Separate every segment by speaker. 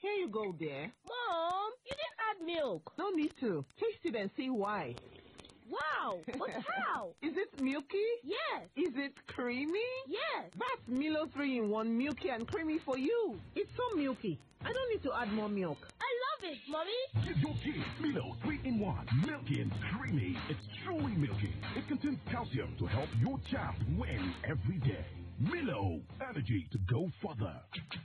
Speaker 1: Here you go, dear.
Speaker 2: Mom, you didn't add milk.
Speaker 1: No need to. Taste it and see why.
Speaker 2: Wow, but how?
Speaker 1: Is it milky?
Speaker 2: Yes,
Speaker 1: Is it creamy?
Speaker 2: yes.
Speaker 1: That's Milo 3 in 1 milky and creamy for you. It's so milky. I don't need to add more milk.
Speaker 2: I love it, Mommy.
Speaker 3: Give your kids Milo 3 in 1. Milky and creamy. It's truly milky. It contains calcium to help your child win every day. Milo, energy to go further.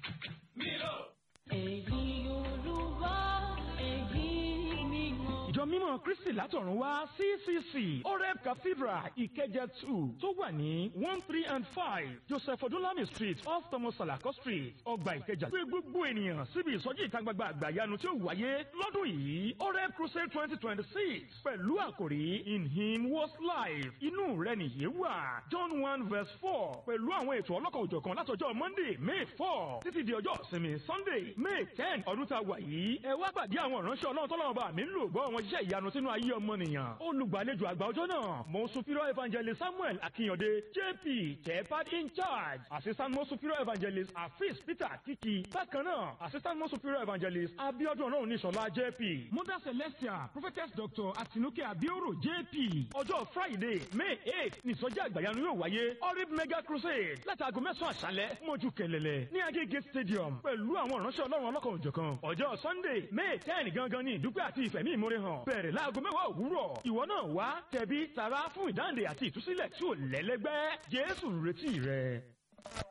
Speaker 4: ìjọ mímọ́ kristi látọ̀run wá ccc oreb cathedral ìkẹjẹ two tó wà ní one three and five joseph odúnlami street off thomas salako street ọgbà ìkẹjà pé gbogbo ènìyàn síbi ìsọjí ìta gbangba àgbàyanu tí ó wáyé lọ́dún yìí oreb crusade twenty twenty six pẹ̀lú àkòrí in him was life inú rẹ̀ nìyí wà john one verse four pẹ̀lú àwọn ètò ọlọ́kan òjọ̀kan látọjọ́ monday may four títí di ọjọ́ ìsinmi sunday may ten ọdún tá a wà yìí ẹ wá pàdé àwọn ìránṣẹ́ ọlọ́run tọ́lọ́run bá mi ń lò gbọ́ wọn iṣẹ́ ìyanu sínú ayé ọmọnìyàn olùgbàlejò àgbà ọjọ́ náà mọ̀sùfírọ́ evangelist samuel akínyọ̀dé jp tẹ́pad in charge assistant mọ̀sùfírọ́ evangelist afis peter kiki bákan náà assistant mọ̀sùfírọ́ evangelist abiodun ọlọ́run níṣọ̀lá jp mother celestia prophetess doctor atinuke abioro jp ọjọ́ friday may eight nìsọjí àgbàyanu yóò wáyé orib mega crusade látàgọ́ mẹ́sàn-án àṣálẹ́ mọ́jú kẹlẹ́lẹ́ ní agége stadium pẹ̀lú àwọn ìránṣẹ́ ọlọ́run ọlọ́kan òjọ̀kan ọjọ́ sunday may ten gangan ní ìdúpẹ́ àti ìfẹ̀mí ìmúre hàn bẹ̀rẹ̀ láago mẹ́wàá òwúrọ̀ ìwọ náà wá tẹ̀bí tara fún ìdáǹdè àti ìtúsílẹ̀ tí ò lẹ́lẹ́gbẹ́ jésù ń retí rẹ.